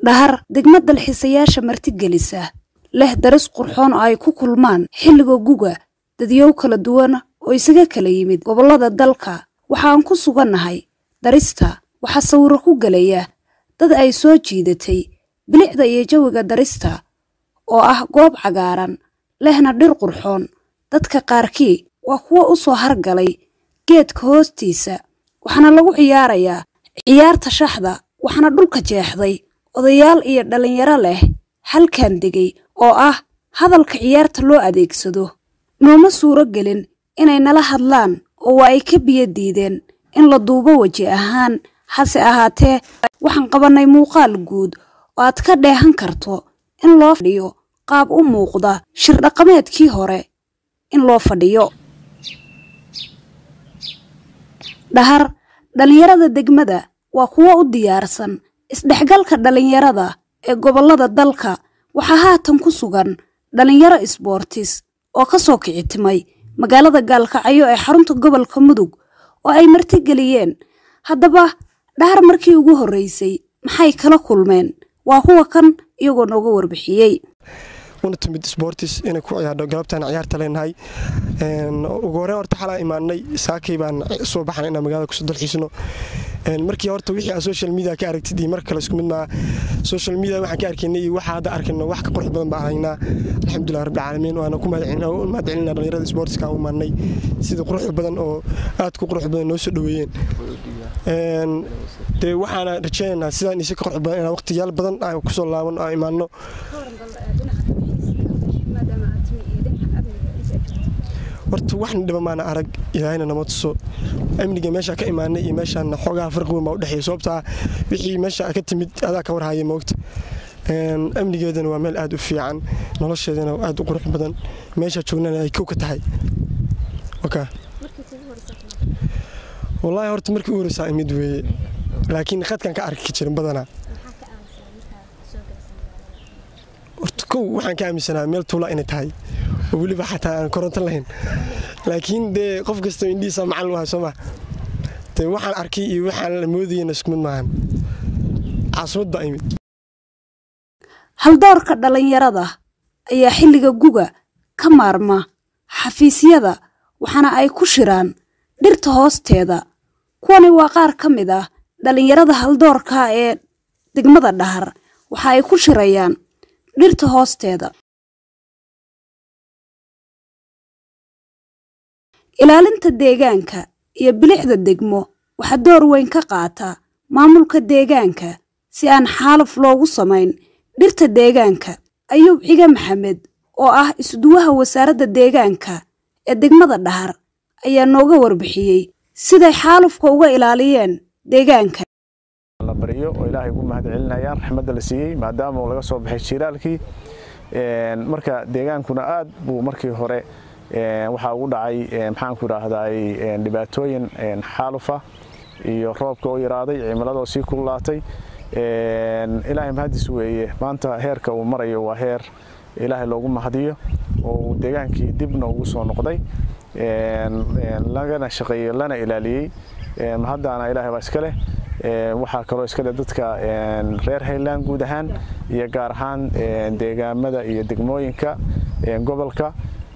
dhahar degmad dalxiisayaasha martigelisa leh daris qurxoon oo ay ku kulmaan xilliga guga dadyow kala duwan oo isaga kala yimid gobollada dalka waxaan ku sugannahay darista waxaa sawiro ku gelaya dad ay soo jiidatay bilicda iyo jawiga darista oo ah goob cagaaran lehna dhir qurxoon dadka qaarkii waa kuwo u soo hargalay geedka hoostiisa waxaana lagu ciyaarayaa ciyaarta shaxda waxaana dhulka jeexday odayaal iyo dhallinyaro leh halkan degay oo ah hadalka ciyaarta loo adeegsado nooma suuro gelin inay nala hadlaan oo waa ay ka biyo diideen in la duubo weji ahaan hase ahaatee waxaan qabannay muuqaal guud oo aad ka dheehan karto in loo fadhiyo qaab u muuqda shir dhaqameedkii hore in loo fadhiyo dhahar dhallinyarada degmada waa kuwo u diyaarsan isdhexgalka dhallinyarada ee gobollada dalka waxaa haatan ku sugan dhallinyaro isboortis oo ka soo kicitimay magaalada gaalkacyo ee xarunta gobolka mudug oo ay martigeliyeen haddaba dhahar markii ugu horreysay maxay kala kulmeen waa kuwa kan iyagoo nooga warbixiyey una timid sportis inay ku ciyaadho galabtaan ciyaarta leenahay ugu horeen horta xalaa imaanay saakay baan soo baxnay inaan magaalada kusoo dalxiisno markii horta wixii aan social media ka aragtid iyo mar kale isku mid maaha social media waxaan ka arkaynay iyo waxa hadda arkayno wax ka qurux badan baan aragnaa alxamdulilah rabbil caalamiin waana ku mahadcelinaa dhalinyarada sportiska u imaanay sida quruxda badan oo aad ku qurux badan noo soo dhoweeyeen dee waxaana rajaynaynaa sidaan isi ka qurux badan inaan waqtiyaal badan aan kusoo laaban aan imaanno horta waxna dhiba maana arag ilaahayna nama tuso amniga meesha ka imaanay iyo meeshaan xoogaha farqi weyn baa u dhexeeya sababtaa wixii meesha ka timid adaa ka warhaya moogta amnigeedana waa meel aad u fiican nolosheedana aad u qurux badan meesha joognana ay kow ka tahay wallaahi horta markii u horeysaa imid weeye laakiin khadkan ka arki jirin badanaa horta kow waxaan ka aaminsanaa meel tuula inay tahay oo weliba xataa aan koronto lahayn laakiin dee qof kasta indhihiisa macallin wahay soo maa dee waxaan arkay iyo waxaan la moodayana isku mid maahan caasimad baa imid haldoorka dhallinyarada ayaa xilliga guga ka maarma xafiisyada waxaana ay ku shiraan dhirta hoosteeda kuwani waa qaar ka mid ah dhallinyarada haldoorka ee degmada dhahar waxa ay ku shirayaan dhirta hoosteeda ilaalinta deegaanka iyo bilicda degmo waxaa door weyn ka qaata maamulka deegaanka si aan xaalaf loogu samayn dhirta deegaanka ayuub cige maxamed oo ah isduwaha wasaaradda deegaanka ee degmada dhahar ayaa nooga warbixiyey siday xaalufka uga ilaaliyeen deegaanka la baryo oo ilaahay ugu mahad celinayaan raxmadda la siiyey maadaama uu laga soo baxay jiilaalkii marka deegaankuna aad buu markii hore waxaa ugu dhacay maxaanku idhaahday dhibaatooyin xaalufa iyo roobka oo yaraaday cimiladoo sii kululaatay ilaahay mahadis weeye maanta heerka uu marayo waa heer ilaahay loogu mahadiyo oo uu deegaankii dibna ugu soo noqday lagana shaqeeyey lana ilaaliyey haddaana ilaahay baa iska leh waxaa kaloo iskale dadka reer hayland guud ahaan iyo gaar ahaan deegaamada iyo degmooyinka gobolka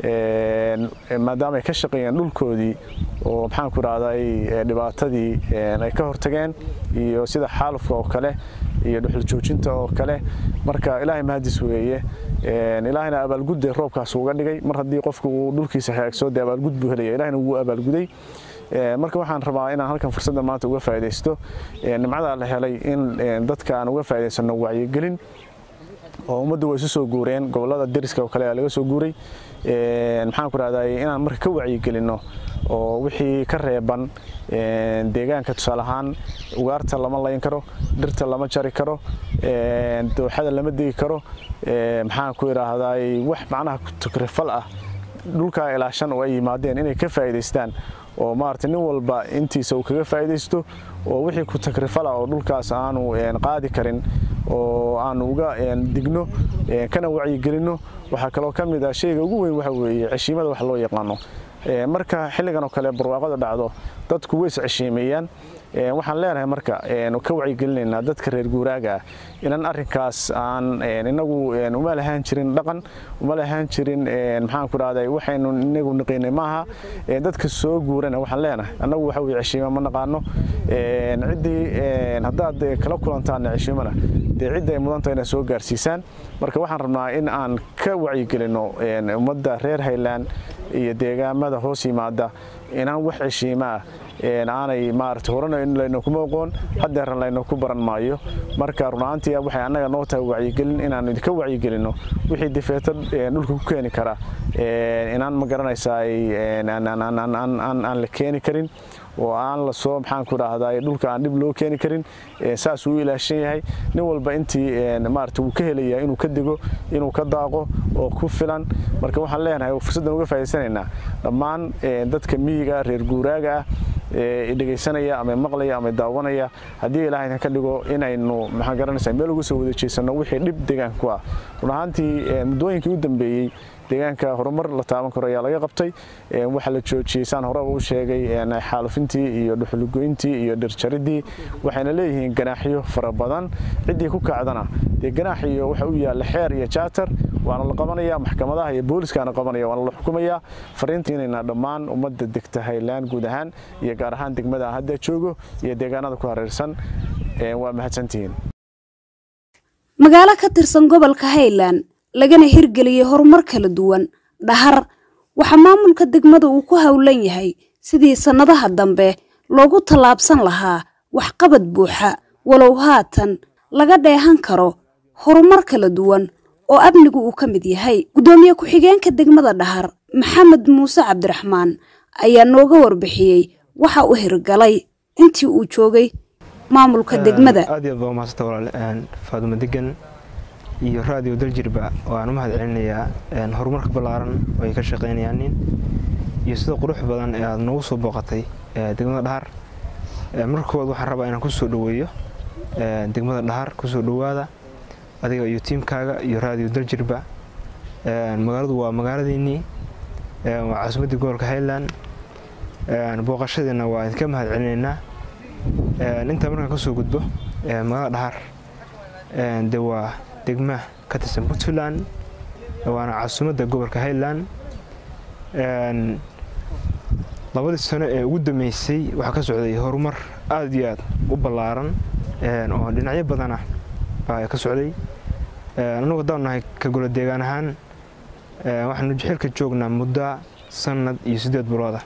maadaama ay ka shaqeeyeen dhulkoodii oo maxaanku idhahday dhibaatadii ay ka hortageen iyo sida xaalufka oo kale iyo dhuxul joojinta oo kale marka ilaahay mahadis weeye ilaahayna abaalgudde roobkaas uga dhigay mar haddii qofku uu dhulkiisa hagaagsoo dee abaalgud buu helaya ilahayna wuu abaalguday marka waxaan rabaa inaan halkan fursadda maanta uga faa'iidaysto nimcadaa la helay in dadka aan uga faa'iidaysano wacyigelin oo ummaddu way isu soo guureen gobollada deriska oo kale ayaa laga soo guuray maxaan ku rahday inaan marka ka wacyigelinno oo wixii ka reeban deegaanka tusaale ahaan ugaarta lama layn karo dhirta lama jari karo dooxada lama degi karo maxaan ku idhaahday wax macnaha tukrifal ah dhulkaa ilaa shan oo ay yimaadeen inay ka faa'iidaystaan oo maarata nin walba intiisa uu kaga faa'iidaysto oo wixii ku takrifala oo dhulkaas aanu qaadi karin oo aanu uga digno kana wacyigelinno waxaa kaloo ka mid ah shayga ugu weyn waxa weeye ceshiimada wax loo yaqaano marka xilligan oo kale barwaaqada dhacdo dadku way isceshiimeeyaan waxaan leenahay marka ka wacyigelinaynaa dadka reer guuraaga ah inaan arrinkaas aan inagu uma lahaan jirin dhaqan uma lahaan jirin maxaan ku dhahday waxaynu inagu naqaynay maaha dadka soo guurana waxaan leenahay annagu waxa weye ceshiima ma naqaano ciddii haddaad kala kulantaana ceshiimana dee cidda ay mudanta inaad soo gaarsiisaan marka waxaan rabnaa in aan ka wacyigelino ummadda reer highland iyo deegaamada hoos yimaada inaan wax ceshiima ah aanay maarata horena laynokuma oqoon haddeerna laynoku baran maayo marka runaantii waxay annaga noo tahay wacyigelin inaan idinka wacyigelinno wixii difeeto dhulka ku keeni kara inaan ma garanaysaa aan la keeni karin oo aan la soo maxaan ku dhahdaa dhulka aan dhib loo keeni karin saas uu ilaashan yahay nin walba intii maarata wuu ka helayaa inuu ka dego inuu ka daaqo oo ku filan marka waxaan leenahay fursaddan uga faa'iidsanaynaa dhammaan dadka miyiga reer guuraaga ah dhegaysanaya ama maqlaya ama daawanaya haddii ilaahay ka dhigo inaynu maxaan garanaysaa meel uga soo wada jeesanno wixii dhib deegaanka ku ah run ahaantii muddooyinkii u dambeeyey deegaanka horumar la taaban karo ayaa laga qabtay waxaa la joojiyey saan horeba u sheegay xaalufintii iyo dhuxulgoyntii iyo dhirjaridii waxayna leeyihiin ganaaxyo fara badan ciddii ku kacdana dee ganaax iyo waxa u yaalla xeer iyo jaatar waana la qabanaya maxkamadaha iyo booliskaana qabanaya waana la xukumaya fariintiinayna dhammaan ummadda degta haylaan guud ahaan iyo gaar ahaan degmada hadda joogo iyo deegaanada ku hareersan waa mahadsantihiin magaalo ka tirsan gobolka highland lagana hirgeliyey horumar kala duwan dhahar waxaa maamulka degmada uu ku howlan yahay sidii sannadaha dambe loogu tallaabsan lahaa waxqabad buuxa walow haatan laga dheehan karo horumar kala duwan oo amnigu uu ka mid yahay guddoomiye ku-xigeenka degmada dhahar maxamed muuse cabdiraxmaan ayaa nooga warbixiyey waxa uu hirgalay intii uu joogay maamulka degmada aad iyo aad baa umahadsanta walaal faadumo degan iyo raadiyo daljirba waan u mahad celinayaa horumarka ballaaran oo ay ka shaqaynayaan nin iyo sida qurux badan ee aada noogu soo booqatay degmada dhahar marka koowaad waxaan rabaa inaan kusoo dhoweeyo degmada dhahar kusoo dhowaada adiga iyo tiimkaaga iyo raadiyo daljirba magaaladu waa magaaladiinnii waa caasimaddii gobolka highland booqashadiina waa idinka mahad celinaynaa intaa markaan kasoo gudbo magaalada dhahar de waa degma ka tirsan puntland waana caasimadda gobolka highland labadii sano ee ugu dambeysay waxaa ka socday horumar aada iyo aad u ballaaran oo dhinacyo badana baa ka socday anagu haddaan nahay ka golo deegaan ahaan waxaanu xilka joognaa muddo sanad iyo siddeed bilooda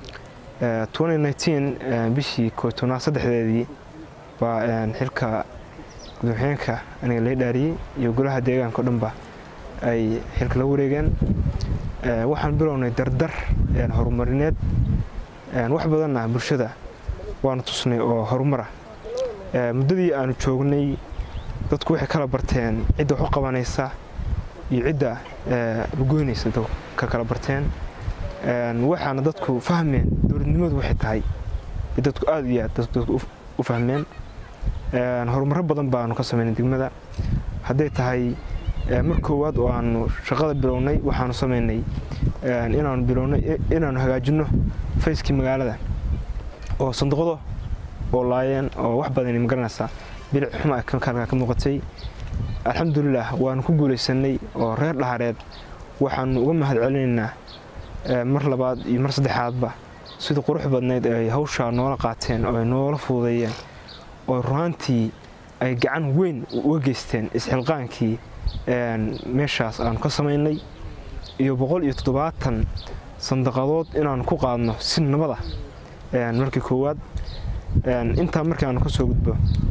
bishii kootonaad saddexdeedii baa xilka gudooxiyeenka aniga lai dhaariyey iyo golaha deegaanka o dhanba ay xilka la wareegeen waxaan bilownay dardar horumarineed wax badanna bulshada waanu tusnay oo horumara muddadii aanu joognay dadku waxay kala barteen cidda wax u qabanaysa iyo cidda lugoynaysa ka kala barteen waxaana dadku fahmeen dowladnimadu waxay tahay dadku aada iyo aad dadku u fahmeen horumaro badan baanu ka samaynay degmada hadday tahay mar koowaad oo aanu shaqada bilownay waxaanu samaynay inaanu bilownay inaanu hagaajinno fayskii magaalada oo sanduuqdo oo laayeen oo wax badan magaranaysaa bilic xuma kalkaa ka muuqatay alxamdulilah waanu ku guulaysanay oo reer dhahareed waxaanu uga mahad celinaynaa mar labaad iyo mar saddexaadba sida qurux badnayd ay hawshaa noola qaateen oo ay noola fududeeyeen oo runaantii ay gacan weyn uga geysteen isxilqaankii meeshaas aanu ka samaynay iyo boqol iyo toddobaatan sandaqadood inaanu ku qaadno si nabada markii koowaad intaa markii aanu ka soo gudbo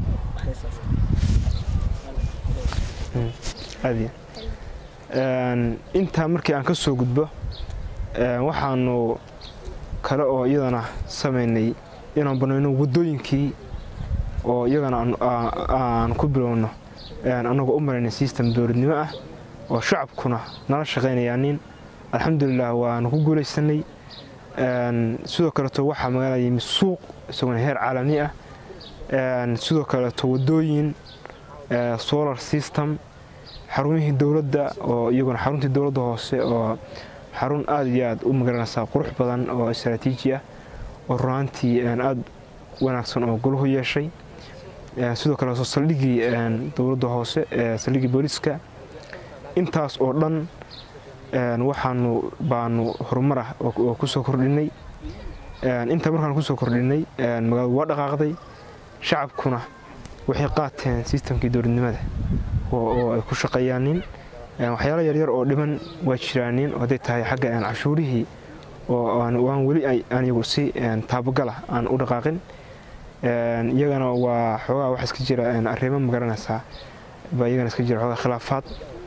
intaa markii aan ka soo gudbo waxaanu kale oo iyadana samaynay inaan banayno waddooyinkii oo iyagana aan ku bilowno annagoo u maraynay sistem dowladnimo ah oo shacabkuna nala shaqaynayaanin alxamdulilah waanu ku guulaysanay sidoo kaleeto waxaa magaalada yimid suuq isaguna heer caalami ah sidoo kaleeto waddooyin solar system xarumihii dowladda oo iyaguna xaruntii dowladda hoose oo xarun aada iyo aad u magaranaysaa qurux badan oo istraatiiji ah oo runaantii aada wanaagsan oo goluhu yeeshay sidoo kale saldhigii dowladda hoose saldhigii booliiska intaas oo dhan waxaanu baanu horumar ah oo kusoo kordhinay inta markaan kusoo kordhinay magaaladu waa dhaqaaqday shacabkuna waxay qaateen sistamkii dowladnimada oo ay ku shaqeeyaanin waxyaalo yaryar oo dhiman waa jiraanin oo hadday tahay xagga cashuurihii oo aan weli anigu si taabagala aan u dhaqaaqin iyagana waa xoogaa waxa iska jira arrimo magaranaysaa baa iyagana iska jira xoogaa khilaafaad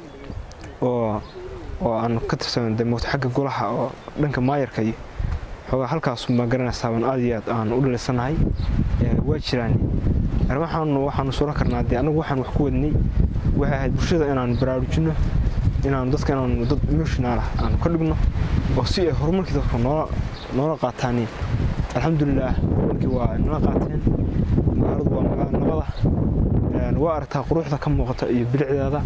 oo oo aan ka tirsan moogta xagga golaha oo dhanka maayarka iyo xoogaa halkaas ma garanaysaa baan aad iyo aad aan u dhalisanahay waa jiraan arrimahaanu waxaanu suran karnaa dee anagu waxaan wax ku wadnay waxay ahayd bulshada inaanu baraarujino inaanu dadka inaanu dad emotional ah aanu ka dhigno oo si ay horumarkii dadku noola noola qaataaniin alxamdulilaah horumarkii waa nala qaateen magaaladu waa magaalo nabada waa aragtaa quruxda ka muuqata iyo bilicdeeda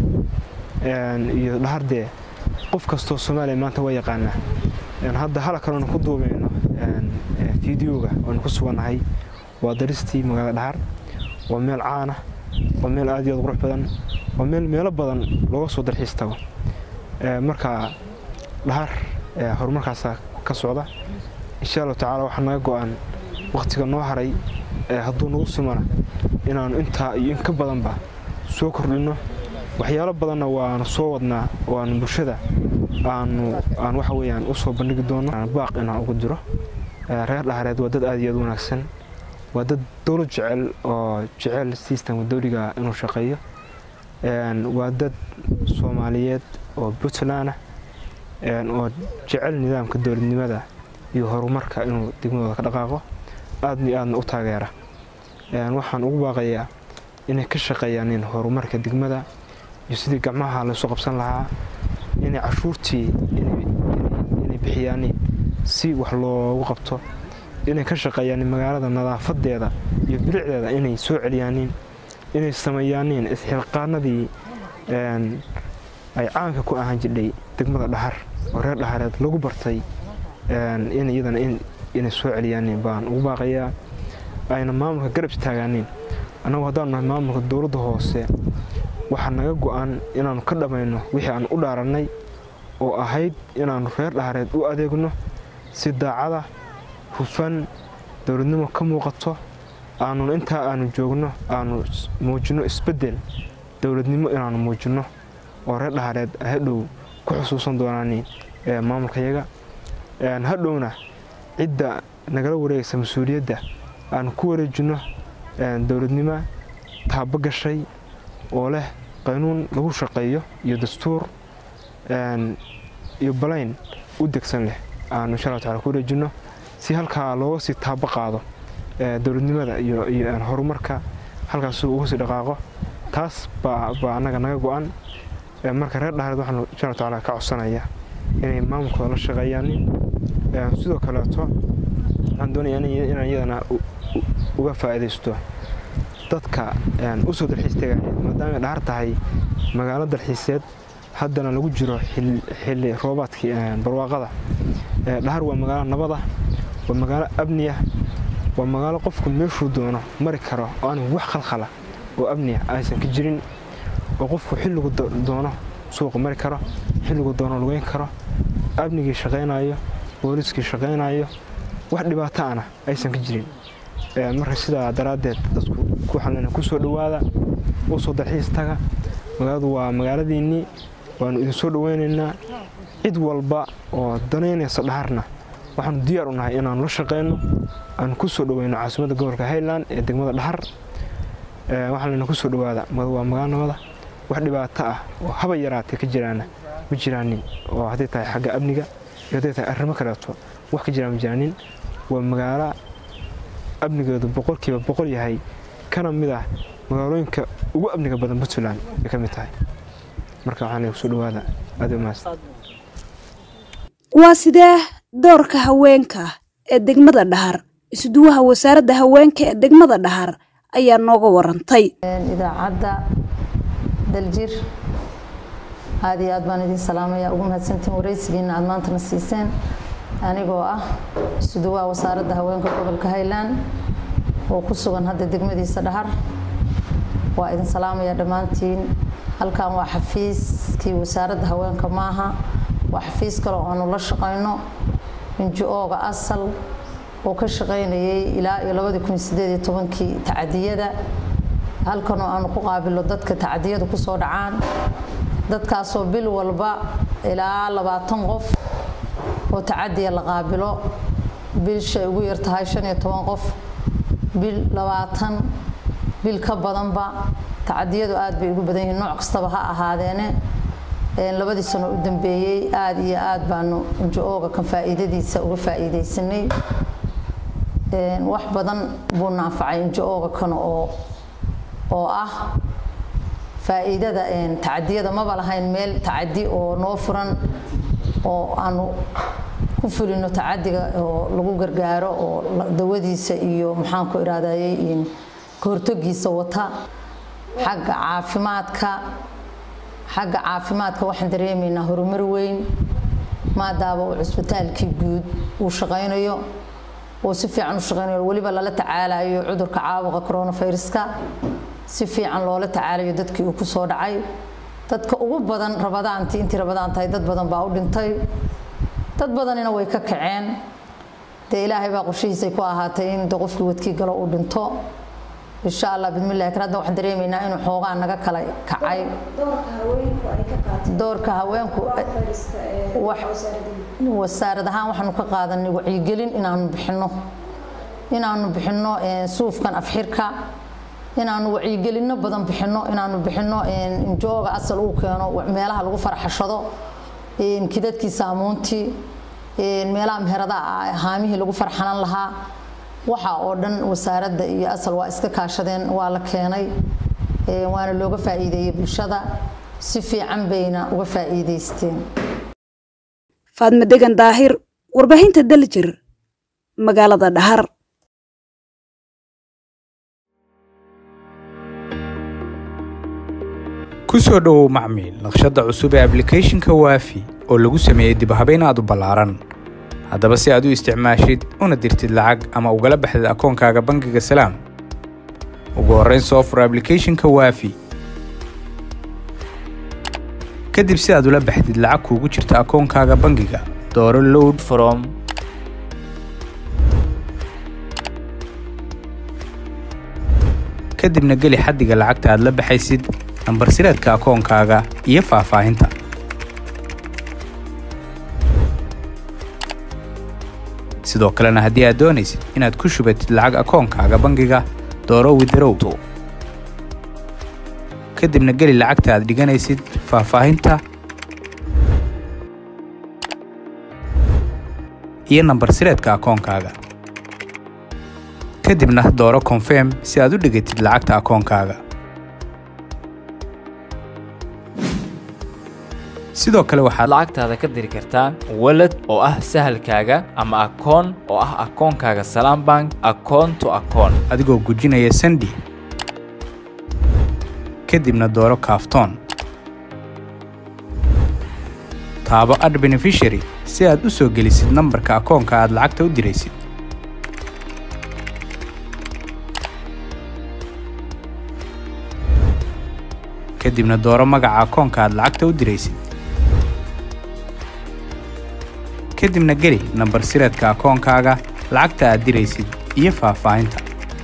iyo dhahardee qof kastoo soomaaliya maanta waa yaqaanaa hadda hala kaloonu ku duubayno fideoga oonu ku sugannahay waa daristii magaalada dhahar waa meel caana waa meel aad iyo aad qurux badan waa meel meelo badan looga soo dalxiis tago marka dhahar horumarkaasa ka socda insha allahu tacaala waxaa naga go-an wakhtiga noo haray hadduu nagu simana inaanu intaa iyo in ka badanba soo kordhinno waxyaalo badanna waanu soo wadnaa oo aanu bulshada aanu aan waxa weyaan u soo bandhigi doono baaq inaan ugu diro reer dhahareed waa dad aad iyo aad u wanaagsan waa dad dowlad jecel oo jecel sistamka dowliga inuu shaqeeyo waa dad soomaaliyeed oo puntland ah oo jecel nidaamka dowladnimada iyo horumarka inuu degmadooda ka dhaqaaqo aadna iyo aadna u taageera waxaan ugu baaqayaa inay ka shaqeeyaan horumarka degmada iyo sidii gacmaha laysu qabsan lahaa inay cashuurtii inay bixiyaan si wax loogu qabto inay ka shaqeeyaan magaalada nadaafadeeda iyo bilicdeeda inay soo celiyaanin inay sameeyaaniin isxilqaanadii ay caanka ku ahaan jidhay degmada dhahar oo reer dhahareed lagu bartay in iyadana inay soo celiyaanin baan ugu baaqayaa ayna maamulka garab istaagaanin annagu haddaanu nahay maamulka dowladda hoose waxaa naga go-an inaannu ka dhammayno wixii aan u dhaarannay oo ahayd inaannu reer dhahareed u adeegno si daacada hufan dowladnimo ka muuqato aanun intaa aanu joogno aanu muujinno isbeddel dowladnimo inaannu muujinno oo reer dhahareed hadhow ku xusuusan doonaani maamulkayaga hadhowna cidda nagala wareegaysa mas-uuliyadda aanu ku wareejinno dowladnimo taabo gashay oo leh qaynuun lagu shaqeeyo iyo dastuur iyo balayn u degsan leh aanu insha alla tacala ku wareejinno si halkaa looga sii taabo qaado dowladnimada iyo horumarka halkaas uga sii dhaqaaqo taas baa annaga naga go-an marka reer dhahareed waxaanu insha alla tacala ka codsanaya inay maamulkooda la shaqeeyaan sidoo kaleeto waxaan doonaya inaan iyadana uga faa'iidaysto dadka usoo dalxiis tegaya maadaamay dhahar tahay magaalo dalxiiseed haddana lagu jiro xilli roobaadkii barwaaqada dhahar waa magaalo nabada waa magaalo amniya waa magaalo qofku meeshuu doono mari karo oo aan wax khalkhala oo amniya aysan ka jirin oo qofku xilligu doono suuqa mari karo xilligu doono lugeyn karo amnigii shaqaynayo booliiskii shaqaynayo wax dhibaato ana aysan ka jirin marka sidaa daraaddeed dadku waxaan kusoo dhowaada u soo dalxiis taga magaaladu waa magaaladiinnii waanu idin soo dhoweynaynaa cid walba oo danaynaysa dhaharna waxaanu diyaar u nahay inaanu la shaqayno aanu ku soo dhoweyno caasimadda gobolka highland ee degmada dhahar waxaan lena kusoo dhowaada waa magaalo nabada wax dhibaato ah oo haba yaraatee ka jiraana ma jiraanin oo hadday tahay xagga amniga iyo hadday tahay arrimo kaleeto wax ka jiraan ma jiraanin waa magaalo amnigeedu boqolkiiba boqol yahay kana mid ah magaalooyinka ugu amniga badan puntland ay ka mid tahay marka waxaan kusoo dhawaada aad mahadsan waa sidee doorka haweenka ee degmada dhahar isuduwaha wasaaradda haweenka ee degmada dhahar ayaa nooga warantay idaacadda daljir aad iyo aad baan idin salaamaya ugu mahadsantiin waraysigiina aad maantana siiseen anigoo ah isuduwaa wasaaradda haweenka gobolka highland oo ku sugan hadda degmadiisa dhahar waa idin salaamaya dhammaantiin halkan waa xafiiskii wasaaradda haweenka maaha waa xafiis kale oo aanu la shaqayno inji-ooga asal oo ka shaqaynayay ilaa iyo labadii kun sideed iyo tobankii tacadiyada halkan oo aanu ku qaabilo dadka tacadiyadu kusoo dhacaan dadkaasoo bil walba ilaa labaatan qof oo tacadiya la qaabilo bilshay ugu yar tahay shan iyo toban qof bil labaatan bil ka badanba tacadiyadu aad bay ugu badan yihiin nooc kastaba ha ahaadeene labadii sano u dambeeyey aada iyo aad baanu injo-ooga kan faa'iidadiisa uga faa'iidaysanay wax badan buu naanfacay injo-ooga kan oo oo ah faa'iidada tacadiyada maba lahayn meel tacadi oo noo furan oo aanu ku fulino tacadiga oo lagu gargaaro oo dawadiisa iyo maxaanku iraadayey kahortogiisa wata xagga caafimaadka xagga caafimaadka waxaan dareemaynaa horumar weyn maadaaba uu cusbitaalkii guud uu shaqaynayo oo si fiican u shaqaynayo weliba lala tacaalayo cudurka caabuqa coronaviruska si fiican loola tacaalayo dadkii uu kusoo dhacay dadka ugu badan rabadaantii intii rabadaan tahay dad badan baa u dhintay dad badanina way ka kaceen dee ilaahay baa qorshihiisay ku ahaatay in de qofkii wadkii galo uu dhinto insha allah bidmillahi kan hadda waxaan dareemaynaa inuu xoogaa naga kala kacay doorka haweenku wasaarad ahaan waxaanu ka qaadanay wacyigelin inaanu bixinno inaanu bixinno suufkan afxirka inaanu wacyigelinno badan bixinno inaanu bixinno injooga asal uu keeno meelaha lagu farxashado kidadkii saamuuntii meelaha meheradaha haamihii lagu farxanan lahaa waxa oo dhan wasaaradda iyo asal waa iska kaashadeen waa la keenay waana looga faa'iideeyey bulshada si fiican bayna uga faa'iidaysteen faadme degan daahir warbaahinta daljir magaalada dhahar ku soo dhowow macmiil naqshadda cusub ee ablicathonka waafi oo lagu sameeyey dibhabayn aad u ballaaran haddaba si aad u isticmaashid una dirtid lacag ama ugala baxdid akoonkaaga bangiga salaam ugu horrayn soo fur ablicathonka waafi kadib si aad ula baxdid lacag kuugu jirta akoonkaaga bangiga dooro load from kadibna geli xaddiga lacagta aad la baxaysid nambar sireedka akoonkaaga iyo faahfaahinta sidoo kalena haddii aad doonaysid inaad ku shubatid lacag akoonkaaga bangiga dooro widarow kadibna geli lacagta aad dhiganaysid faahfaahinta iyo nambar sireedka akoonkaaga kadibna dooro konfirm si aad u dhigatid lacagta akoonkaaga sidoo kale waxaad lacagtaada ka diri kartaa walad oo ah sahalkaaga ama akoon oo ah akoonkaaga salaam bank akoon to akoon adigoo gujinaya sandi kadibna dooro kaaftoon taabo ad benefishary si aad u soo gelisid nambarka akoonka aad lacagta u diraysid kadibna dooro magaca akoonka aad lacagta u diraysid kadibna geli nambar sireedka akoonkaaga lacagta aad diraysid iyo faahfaahinta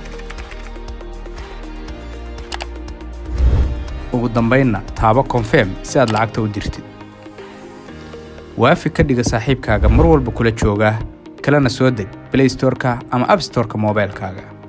ugu dambaynna taabo konfirm si aad lacagta u dirtid waafi ka dhiga saaxiibkaaga mar walba kula jooga kalena soo deg blaystoreka ama abstoreka moobaylkaaga